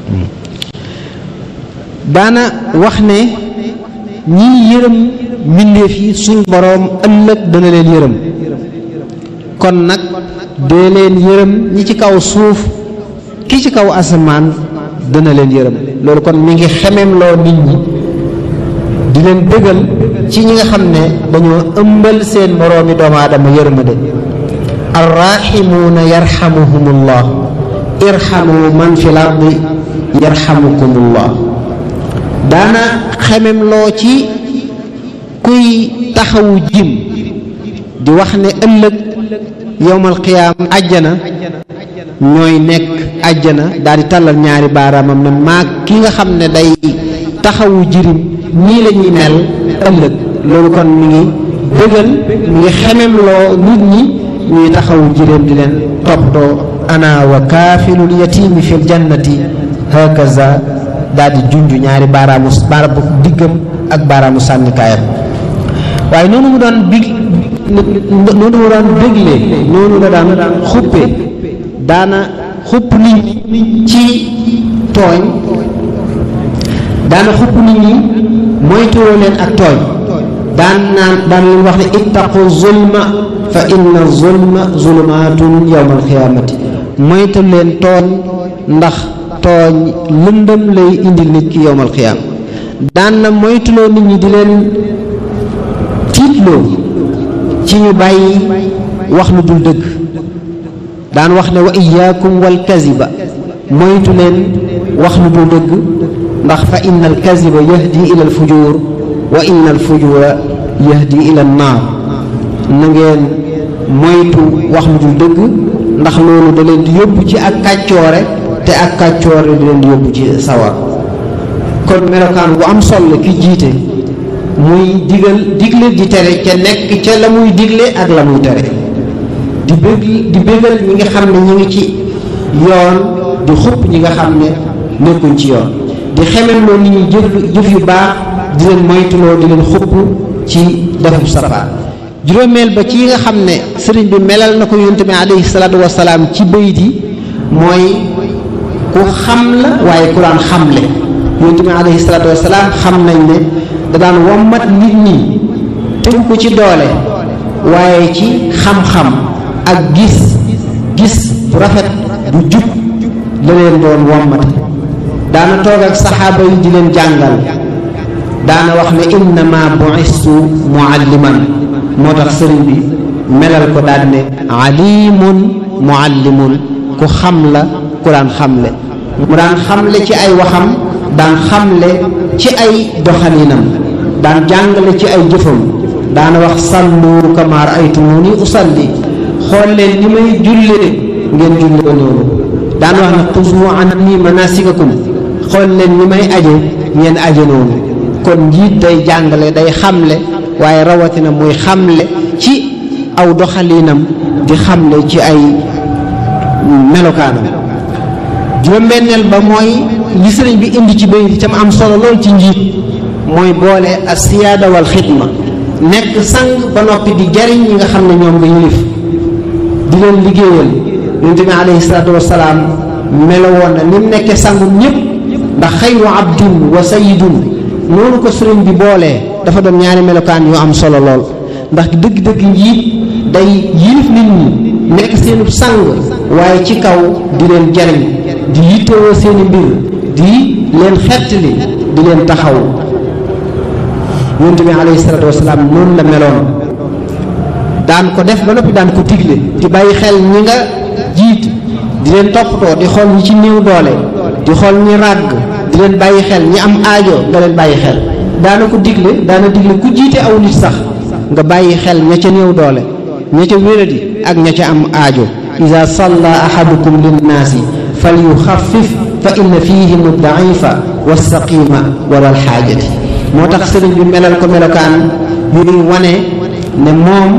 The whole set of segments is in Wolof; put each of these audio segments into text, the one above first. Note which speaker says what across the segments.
Speaker 1: daana wax ne ñii yërëm mbindeef yi suñ boroom ëllëg dana leen yërëm kon nag dee leen yërëm ñi ci kaw suuf ki ci kaw asamaan dana leen yërëm loolu kon mi ngi xemem loo nit ñi di leen bëggal ci ñi nga xam ne dañoo ëmbal seen moroomi doomu aadama yërmande arrahimuuna yarhamuhumullah irhamu man fi lardi yarhamukumullah daana xemem loo ci kuy taxawu jim di wax ne ëllëg yowmal qiyaam àjjana ñooy nekk àjjana daal di tàllal ñaari baaraamam ne maa ki nga xam ne day taxawu jirim nii la ñuy mel ëllëg loolu kon mi ngi bëggal mi ngi xemem loo nit ñi ñuy taxawu jirim di leen toppatoo ana wa kaafilul yatiimi fil jannati hakaza daal di junj ñaari baaraamu baaraamu diggam ak baaraamu sànnikaayam waaye noonu mu doon big noonu mu daan bégle noonu la daan xuppe daana xupp nit ñi ci tooñ daana xupp nit ñi moytuloo leen ak tooñ daan naan daan leen wax ne ittaqu zulma fa inna zulma zulumaatun yawma alxiyaamati moytu leen tooñ ndax tooñ lëndëm lay indil nit ki yawma alxiyaama daan na moytuloo nit ñi di leen tiitloo ci ñu bàyyi wax lu dul dëgg daan wax ne wa iyaakum wal kaziba moytu leen wax lu dul dëgg ndax fa inna al kaziba yahdi ila al fujur wa inna al fujura yahdi ila an naar na ngeen moytu wax lu dul dëgg ndax loolu da leen di yóbbu ci ak kàccoore te ak kàccoore di leen di yóbbu ci sawar kon melokaan bu am solo ki jiite muy digal digle di tere ca nekk ca la muy digle ak la muy tere di bëgg di bëggal ñi nga xam ne ñi ngi ci yoon di xupp ñi nga xam ne nekkuñ ci yoon di xemeloo nit ñi jëf jëf yu baax di leen moytuloo di leen xupp ci defub safaan juróomeel ba ci yi nga xam ne sëriñ bi melal na ko yonent bi alayhi salaatu wasalaam ci bayit yi mooy ku xam la waaye ku daan xamle yonent bi alayhi salaatu wasalaam xam nañ ne da daan wommat nit ñi tegu ko ci doole waaye ci xam-xam ak gis gis bu rafet bu jub la leen doon wommate daana toog ak saxaaba yi di leen jàngal daana wax ne innama bu'istu mualliman moo tax sëriñ bi melal ko daan ne alimun muallimun ku xam la ku daan xamle mu daan xamle ci ay waxam daan xamle ci ay doxalinam daan jàngale ci ay jëfam daana wax sallu kama ra'aytumuni usalli xool leen ni may jullee ngeen jullee noonu daan wax ne xuzu anni manasikakum xool leen ni may aje ngeen aje noonu kon njiit day jàngale day xamle waaye rawatina muy xamle ci aw doxalinam di xamle ci ay melokaanam juróom-benneel ba mooy li sëriñ bi indi ci bayit itam am solo lool ci njiit mooy boole as siyaada wal xidma nekk sang ba noppi di jariñ ñi nga xam ne ñoom nga yilif di leen liggéeyal yonent bi alayhi salaatu wasalaam melo woon na ni mu nekkee sangu ñëpp ndax xayru abdin wa sayidun noonu ko sëriñ bi boolee dafa doon ñaari melokaan yu am solo lool ndax dëgg-dëgg njiit day yilif nit ñi nekk seenub sang waaye ci kaw di leen jariñ di yittewoo seeni mbir di leen xettali di leen taxaw yonent bi alayhi salaatu wasalaam noonu la meloon daan ko def ba noppi daan ko digle di bàyyi xel ñi nga jiit di leen toppatoo di xool ñi ci néew doole di xool ñi ràgg di leen bàyyi xel ñi am aajo nga leen bàyyi xel daana ko digle daana digle ku jiite aw nit sax nga bàyyi xel ña ca néew doole ña ca wéradi ak ña ca am aajo ida salla ahadukum linnaasi fal yuxaffif fa inna fihim daifa walsaqima wala alxaajati moo tax sëriñ bi melal ko melokaan yuy wane ne moom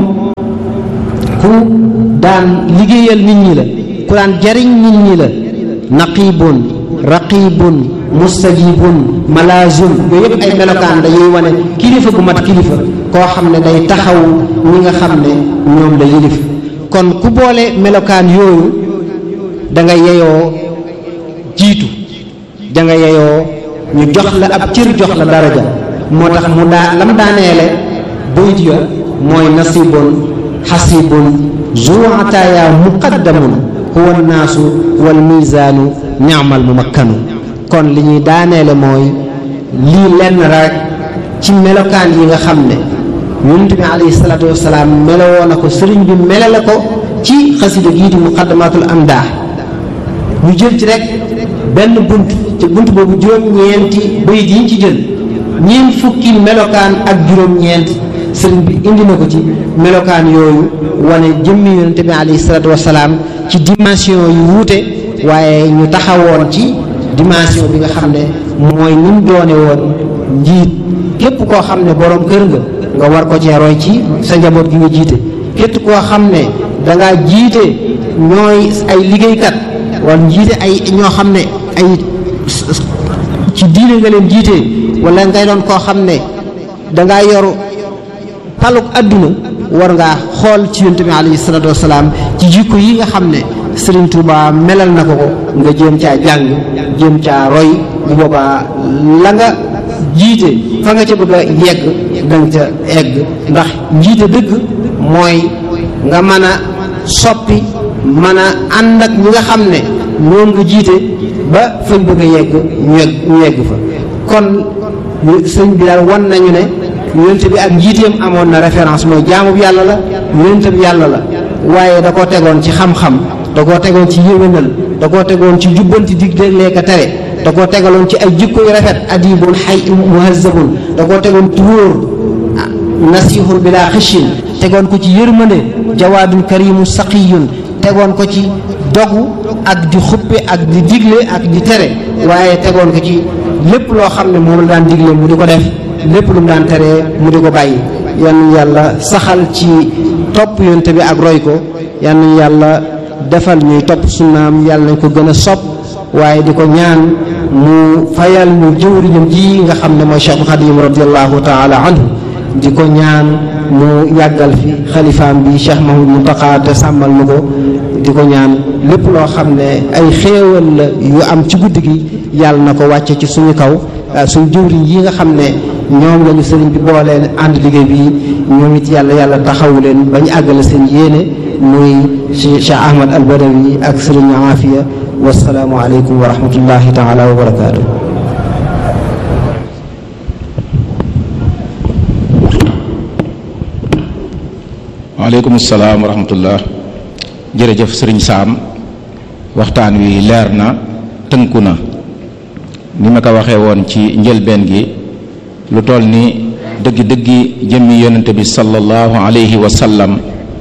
Speaker 1: ku daan liggéeyal nit ñi la ku daan jariñ nit ñi la naqibun raqibun mustajibun malazun yooyu yëpp ay melokaan la yuy wane kilifa gu mat kilifa koo xam ne day taxaw ñi nga xam ne ñoom la yilif kon ku boole melokaan yooyu da nga yeyoo jiitu da nga yeyoo ñu jox la ab cër jox la daraja moo tax mu daa lam daaneele bayit ya mooy nasibun xasibun zuataaya muqaddamun huwa naasu wal misaanu ni'mal mumakkanu kon li ñuy daaneele mooy lii lenn rek ci melokaan yi nga xam ne yonent bi alayhi salaatu wasalaam melowoo na ko sëriñ bi melale ko ci xasida gii di muqaddamatul amdah ñu jël ci rek benn bunt ci bunt boobu juróom-ñeenti bayit yi ñu ci jël ñeent fukki melokaan ak juróom-ñeent sëriñ bi indi na ko ci melokaan yooyu wane jëmmi yonente bi alayhi salaatu wasalaam ci dimension yu wuute waaye ñu taxawoon ci dimension bi nga xam ne mooy ni mu doone woon njiit képp koo xam ne borom kër nga nga war ko cee roy ci sa njaboot gi nga jiite képp koo xam ne da ngaa jiite ñooy ay liggéeykat wala jiite ay ñoo xam ne ay ci diine nga leen jiite wala ngay doon koo xam ne dangaa yor paluk adduna war ngaa xool ci yonent bi alayhi salaatu wasalaam ci jikko yi nga xam ne Sëriñ Tuuba melal na ko ko nga jéem caa jàng jéem caa roy bu boobaa la nga jiite fa nga ca bëgg a yegg danga ca egg ndax njiite dëgg mooy nga mën a soppi mën a ànd ak ñi nga xam ne ñoom nga jiite ba fañ bëgg a yegg ñu yegg ñu yegg fa kon sëñ bi daal wan nañu ne yonent bi ak njiiteem amoon na référence mooy jaamu bi yàlla la yonent bi yàlla la waaye da koo tegoon ci xam-xam da koo tegoon ci yéwénal da koo tegoon ci jubbanti digle ka tere da koo tegaloon ci ay jikko yu rafet adibun xay muhazzabun da koo tegoon ci wóor nasihun bila xishin tegoon ko ci yërmande jawaadun karimu saqiyun tegoon ko ci dogu ak di xuppe ak di digle ak di tere waaye tegoon ko ci lépp loo xam ne moom la daan digle mu di ko def lépp lu mu daan teree mu di ko bàyyi yan yàlla saxal ci topp yonte bi ak roy ko yan yàlla defal ñuy topp sunnaam yàlla nañ ko gën a sopp waaye di ko ñaan mu fayal ñu jëwriñam ji nga xam ne mooy Cheikh Khadim radiallahu taala anhu di ko ñaan mu yàggal fi xalifaam bi Cheikh Mahmoud Muntaqa te sàmmal nu ko di ko ñaan lépp loo xam ne ay xéewal la yu am ci guddi gi yàlla na ko wàcce ci suñu kaw suñu jëwriñ yi nga xam ne ñoom lañu sëriñ bi booleen ànd liggéey bi ñoom it yàlla yàlla taxawu leen bañ àggale seen yéene muy Cheikh Ahmad al Badawi ak sëriñ Afia wasalaamu aleykum wa rahmatullahi taala wa barakaatu
Speaker 2: waaleykum salaam wa rahmatullah jërëjëf sëriñ Saam waxtaan wi leer na tënku na ni ma ko waxee woon ci njëlbeen gi lu toll ni dëggi-dëggi jëmmi yonente bi sallallahu alayhi wa sallam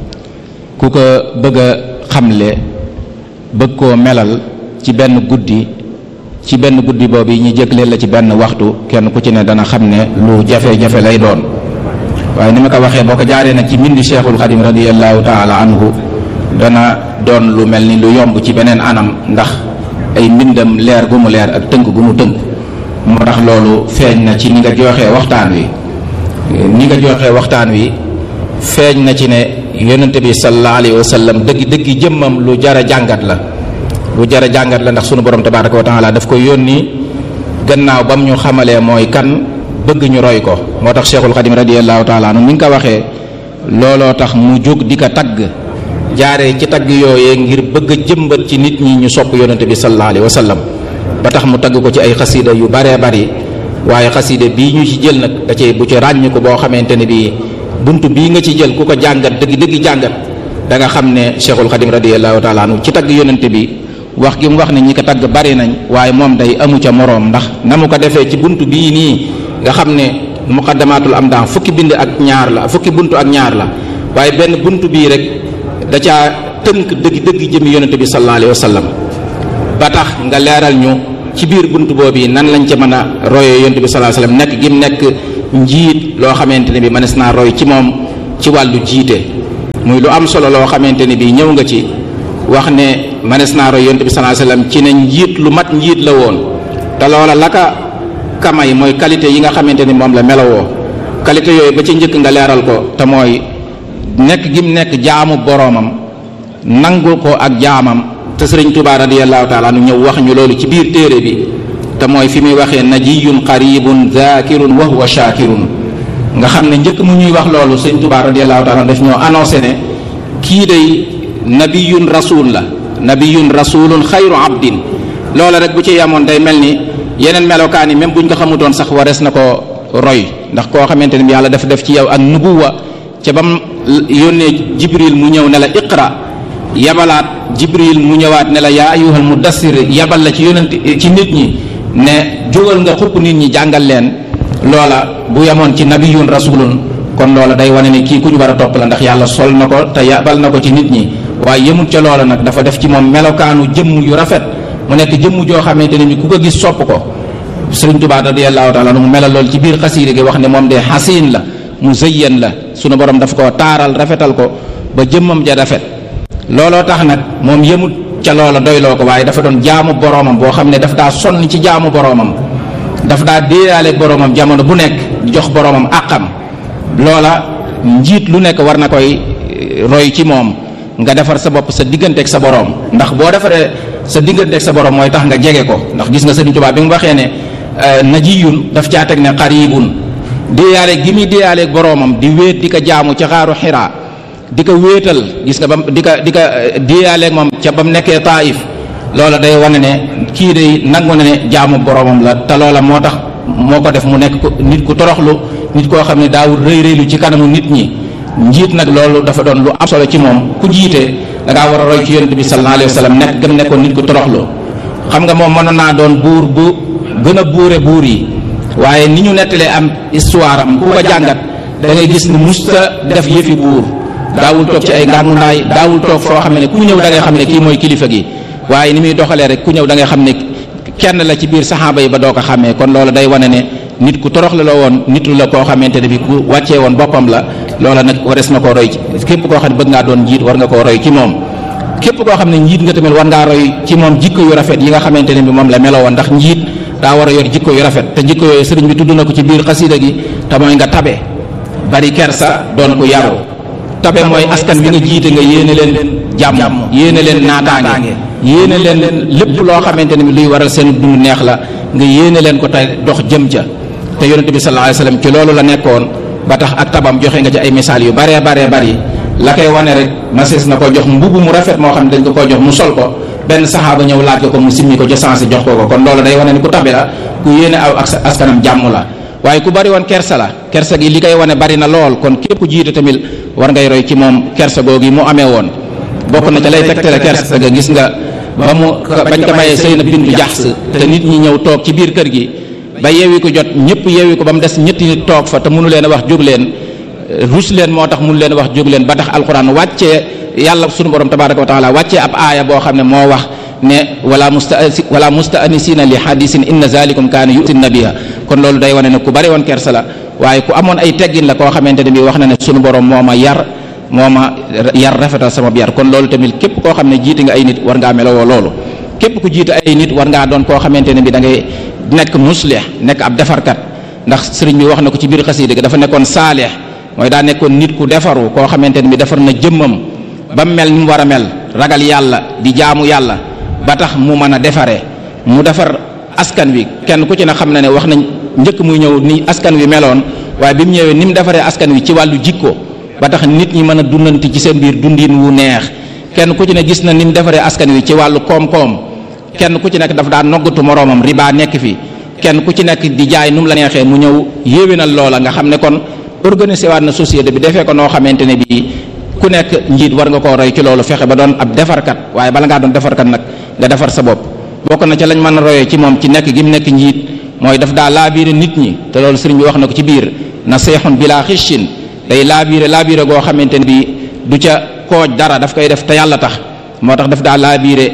Speaker 2: ku ko bëgg a xamle bëgg koo melal ci benn guddi ci benn guddi boobu yi ñu jëgleel la ci benn waxtu kenn ku ci ne dana xam ne lu jafe-jafe lay doon waaye ni ma ko waxee boo ko jaaree nag ci mbindi cheikhul xadim radiallahu taala anhu dana doon lu mel ni lu yomb ci beneen anam ndax ay mbindam leer gu mu leer ak tënk gu mu tënk moo tax loolu feeñ na ci ni nga joxee waxtaan wi ni nga joxee waxtaan wi feeñ na ci ne yonente bi sallallahu alayhi wa sallam dëgg dëggi jëmmam lu jara jàngat la lu jara jàngat la ndax sunu borom tabaraka wa taala daf ko yónni gannaaw bam ñu xamalee mooy kan bëgg ñu roy ko moo tax cheikhul xadim radiallahu taala anu ni nga ko waxee looloo tax mu jóg di ko tagg jaaree ci tagg yooyee ngir bëgg a jëmbat ci nit ñi ñu sopp yonente bi sallallahu alayhi wa sallam ba tax mu tagg ko ci ay xasida yu baree bari waaye xasida bii ñu ci jël nag da cee bu ci ràññ ko boo xamante ne bii bunt bii nga ci jël ku ko jàngat dëgg dëgg jàngat da nga xam ne cheikhul xadim radiallahu taala anu ci tagg yonente bi wax gi mu wax ne ñi ko tagg bari nañ waaye moom day amu ca moroom ndax na mu ko defee ci bunt bii nii nga xam ne muqaddamatul am daan fukki bind ak ñaar la fukki buntu ak ñaar la waaye benn bunt bii rek da caa tënk dëgg dëgg jëmi yonente bi sallallahu alayhi wa sallam ba tax nga leeral ñu ci biir bunt boobu nan lañ ca mën a royee yonente bi sallallahu alayhi wa sallam nekk gim nekk njiit loo xamante ne bi mënees naa roy ci moom ci wàllu jiite muy lu am solo loo xamante ne bi ñëw nga ci wax ne mënees naa roy yonente bi sallallahu alayhi wa sallam ci ne njiit lu mat njiit la woon te loola la ka kamay mooy qualité yi nga xamante ni moom la melowoo qualité yooyu ba ci njëkk nga leeral ko te mooy nekk gim nekk jaamu boroomam nangu ko ak jaamam te sëriñ Tuubaa radiyallahu taala nu ñëw wax ñu loolu ci biir téere bi te mooy fi muy waxee najiyun qaribun zakirun wa huwa shakirun nga xam ne njëkk mu ñuy wax loolu sëñ Tuubaa radiyallahu taala daf ñoo annoncé ne kii day nabiyun rasul la nabiyun rasulun xayru abdin loola rek bu ci yamoon day mel ni yeneen melokaan yi même buñ ko xamutoon sax warees na ko roy ndax koo xamante ne bi yàlla dafa def ci yow ak nubuwa ca bam yónnee jibril mu ñëw ne la iqra yabalaat jibril mu ñëwaat ne la yaa ayyuhal mudassir yabal la ci yonent ci nit ñi ne jógal nga xupp nit ñi jàngal leen loola bu yemoon ci nabiyun rasulun kon loola day wane ne kii ku ñu war a topp la ndax yàlla sol na ko te yabal na ko ci nit ñi waaye yemut ca loola nag dafa def ci moom melokaanu jëmm yu rafet mu nekk jëmm joo xamante ne ni ku ko gis sopp ko sëriñ Tuubaa radiyallahu taala mu melal lool ci biir xasiida gi wax ne moom de xasiin la mu zëyyan la sunu borom daf ko taaral rafetal ko ba jëmmam ja rafet looloo tax nag moom yemut ca loola doyloo ko waaye dafa doon jaamu boroomam boo xam ne daf daa sonn ci jaamu boroomam daf daa déeyaaleeg boroomam jamono bu nekk jox boroomam àqam loola njiit lu nekk war na koy roy ci moom nga defar sa bopp sa digganteeg sa boroom ndax boo defaree sa digganteeg sa boroom mooy tax nga jege ko ndax gis nga Sëriñ Tuubaa bi mu waxee ne najiyun daf caa teg ne qaribun déeyaale gi muy déeyaaleeg boroomam di wéet di ko jaamu ca xaaru xiraa di ko wéetal gis nga bam di ko di ko déeyaaleeg moom ca ba mu nekkee taif loola day wane ne kii day nangu na ne jaamu boroomam la te loola moo tax moo ko def mu nekk nit ku toroxlu nit koo xam ne daawul rëy rëylu ci kanamu nit ñi njiit nag loolu dafa doon lu am solo ci moom ku jiite da ngaa war a roy ci yonent bi sallallahu alayhi wa sallam nekk gëm nekkoon nit ku toroxlu xam nga moom mënoon naa doon buur bu gën a buure buur yi waaye ni ñu nettalee am histoire am ku ko jàngat da ngay gis ni musta def yëfi buur daawul toog ci ay ngàngunaay daawul toog foo xam ne ku ñëw da ngay xam ne kii mooy kilifa gi waaye ni muy doxalee rek ku ñëw da ngay xam ne kenn la ci biir saxaaba yi ba doo ko xàmmee kon loolu day wane ne nit ku torox la la woon nit la koo xamante ne bi ku wàccee woon boppam la loola nag wares na koo roy ci képp koo xam ne bëgg ngaa doon njiit war nga koo roy ci moom képp koo xam ne njiit nga tamit war ngaa roy ci moom jikko yu rafet yi nga xamante ne bi moom la meloo woon ndax njiit daa war a yor jikko yu rafet te jikko yooyu sëriñ bi tudd na ko ci biir xasida gi te mooy nga tabe bari kersa doon ku yaru tabe mooy askan wi nga jiite nga yéene leen jàmm yéene leen naataange yéene leen lépp loo xamante ne bi luy waral seen dund neex la nga yéene leen ko te dox jëm ca te yonente bi sallallahu alayhi wasallam ci loolu la nekkoon ba tax ak tabam joxe nga ci ay misaal yu baree baree bari la koy wane rek masees na ko jox mbubb mu rafet moo xam ne dañ ko koo jox mu sol ko benn saxaaba ñëw laaj ko ko mu simmi ko ca sensé jox ko ko kon loolu day wane ni ku tabe la ku yéene aw ak askanam jàmm la waaye ku bari woon kersa la kersa gi li koy wane bari na lool kon képp ku jiite tamit war ngay roy ci moom kersa googi mu amee woon bokk na ca lay tegtale kersa ga gis nga ba mu bañ ko mayee Seyna bintu Jaxs te nit ñi ñëw toog ci biir kër gi ba yeewi ko jot ñëpp yeewi ko ba mu des ñetti nit toog fa te mënu leen a wax jóg leen rus leen moo tax mënu leen a wax jóg leen ba tax alxuraan wàccee yàlla sunu borom tabaraka wa taala wàccee ab aaya boo xam ne moo wax ne wala musta wala mustaanisina li hadisin inna zalikum kaana yusi nabiya kon loolu day wane ne ku bari woon kersa la waaye ku amoon ay teggin la koo xamante ne bi wax na ne sunu borom moo ma yar moo ma yar rafetal sama yar kon loolu tamit képp koo xam ne jiite nga ay nit war ngaa melowoo loolu képp ku jiite ay nit war ngaa doon koo xamante ne bi da ngay nekk muslih nekk ab defarkat ndax sëriñ bi wax na ko ci biir xasida gi dafa nekkoon saalih mooy daa nekkoon nit ku defaru koo xamante ne bi defar na jëmmam ba mel ni mu war a mel ragal yàlla di jaamu yàlla ba tax mu mën a defaree mu defar askan wi kenn ku ci ne xam na ne wax nañ njëkk muy ñëw ni askan wi meloon waaye bi mu ñëwee ni mu defaree askan wi ci wàllu jikko ba tax nit ñi mën a dundante ci seen biir dundin wu neex kenn ku ci ne gis na ni mu defaree askan wi ci wàllu koom-koom kenn ku ci nekk dafa daan noggatu moroomam riba nekk fi kenn ku ci nekk di jaay nu mu la neexee mu ñëw yéwénal loola nga xam ne kon organisé waat na société bi defee ko noo xamante ne bii ku nekk njiit war nga koo roy ci loolu fexe ba doon ab defarkat waaye bala ngaa doon defarkat nag nga defar sa bopp bokk na ca lañ mën a royee ci moom ci nekk gi mu nekk njiit mooy daf daa laabiire nit ñi te loolu sëriñ bi wax na ko ci biir na seexun bilaa xishin day laabiire laabiire goo xamante ne bii du ca kooj dara daf koy def te yàlla tax moo tax daf daa laabiire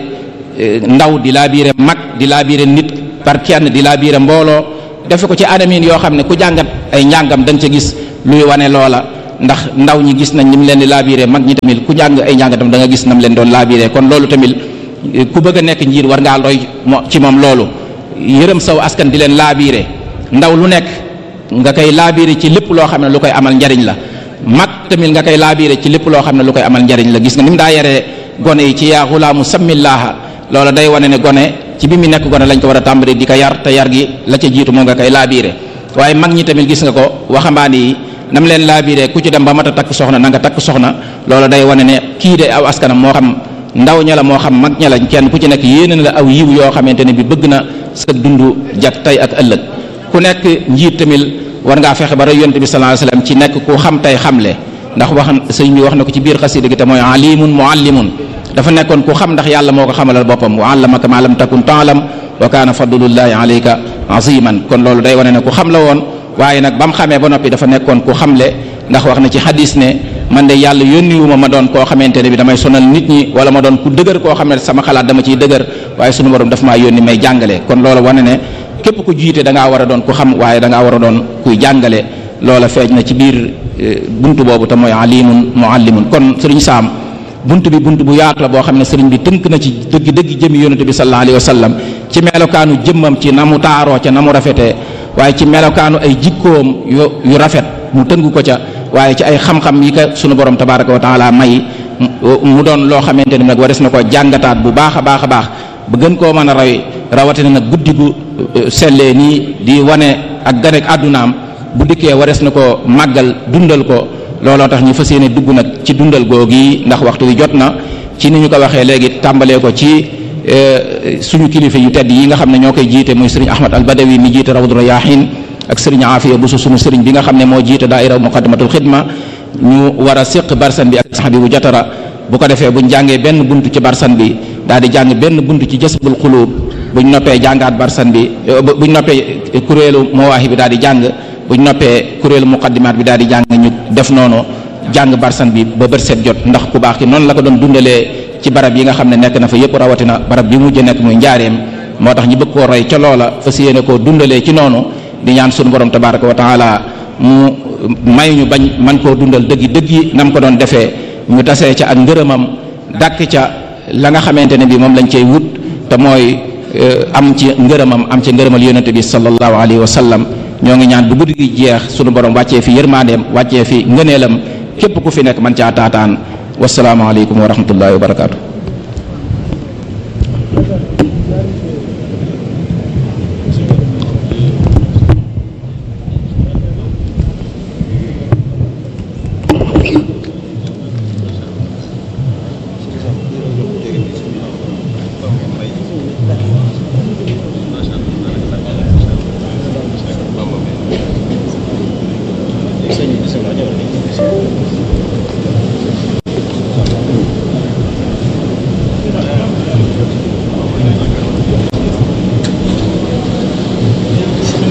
Speaker 2: ndaw di laabiire mag di laabiire nit par kenn di laabiire mbooloo defe ko ci anamin yoo xam ne ku jàngat ay njàngam da nga ca gis luy wane loola ndax ndaw ñi gis nañ ni mu leen di laabiré mag ñi tamit ku jàng ay njàngatam da nga gis nam leen doon laabiré kon loolu tamit ku bëgg a nekk njiit war ngaa roy ci moom loolu yërëm saw askan di leen laabiré ndaw lu nekk nga koy laabiré ci lépp loo xam ne lu koy amal njariñ la mag tamit nga koy laabiré ci lépp loo xam ne lu koy amal njariñ la gis nga ni mu daa yaree gone yi ci yaa xulaamu sammillaaha loola day wane ne gone ci bi mu nekk gone lañ ko war a tàmbali di ko yar te yar gi la ca jiitu moo nga koy laabiire waaye mag ñi tamit gis nga ko waxambaane yi nam leen laabiire ku ci dem ba mat a takk soxna na nga takk soxna loolu day wane ne kii de aw askanam moo xam ndaw ña la moo xam mag ña la kenn ku ci nekk yéene na la aw yiw yoo xamante ne bi bëgg na sa dund jag tey ak ëllëg ku nekk njiit tamit war ngaa fexe ba roy yonent bi sallallahu alayhi wasallam ci nekk ku xam tey xamle ndax wax sëñ bi wax na ko ci biir xasida gi te mooy alimun muallimun dafa nekkoon ku xam ndax yàlla moo ko xamalal boppam wa allamaka ma lam takun taalam wa kaana fadlullahi alayka aziman kon loolu day wane ne ku xam la woon waaye nag ba mu xamee ba noppi dafa nekkoon ku xamle ndax wax na ci hadis ne man de yàlla yónniwuma ma doon koo xamante ne bi damay sonal nit ñi wala ma doon ku dëgër koo xam ne sama xalaat dama ciy dëgër waaye sunu borom daf maa yónni may jàngale kon loolu wane ne képp ku jiite da ngaa war a doon ku xam waaye da ngaa war a doon kuy jàngale loola feeñ na ci biir buntu boobu te mooy alimun muallimun kon sëriñ saam buntu bi buntu bu yaatu la boo xam ne sëriñ bi tënk na ci dëgg dëgg jëmi yonente bi sallallahu alayhi wa sallam ci melokaanu jëmmam ci na mu taaroo ca na mu rafetee waaye ci melokaanu ay jikkoom yu yu rafet mu tënk ko ca waaye ci ay xam-xam yi ka sunu borom tabaraka wa taala may mu doon loo xamante ni nag wares na ko jàngataat bu baax a baax a baax ba gën koo mën a roy rawatina nag guddi gu sellee nii di wane ak ganek àddunaam bu dikkee wares na ko màggal dundal ko looloo tax ñu fas yéene dugg nag ci dundal googi ndax waxtu wi jot na ci ni ñu ko waxee léegi tàmbalee ko ci suñu kilifa yu tedd yi nga xam ne ñoo koy jiite muy sëriñ Ahmad al Badawi mi jiite Rawdu Rayaahin ak sëriñ Afiya Busu suñu sëriñ bi nga xam ne moo jiite daaira Muqaddamatul Xidma ñu war a séq barsan bi ak sax bi bu jatara bu ko defee buñ jàngee benn buntu ci barsan bi daal di jàng benn buntu ci jasbul xuluub buñ noppee jàngaat barsan bi buñ noppee kuréelu mawaahi bi daal di jàng buñ noppee kuréelu muqaddimaat bi daal di jàng ñu def noonu jàng barsan bi ba bët set jot ndax ku baax ki noonu la ko doon dundalee ci barab yi nga xam ne nekk na fa yëpp rawatina barab bi mujj nekk muy njaareem moo tax ñu bëgg koo roy ca loola fas yéene koo dundalee ci noonu di ñaan sunu borom tabaraka wa taala mu may ñu bañ man koo dundal dëggi dëggi nam ko doon defee ñu tasee ca ak ngërëmam dàkk ca la nga xamante ne bi moom lañ cey wut te mooy am ci ngërëmam am ci ngërëmal yonente bi sallallahu alayhi wa sallam ñoo ngi ñaan bu guddi gi jeex sunu borom wàccee fi yërmandeem wàccee fi ngëneelam képp ku fi nekk man caa taataan wasalaamaaleykum wa rahmatullahi wa barakaatu.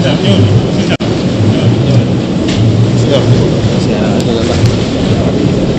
Speaker 3: Bismillah.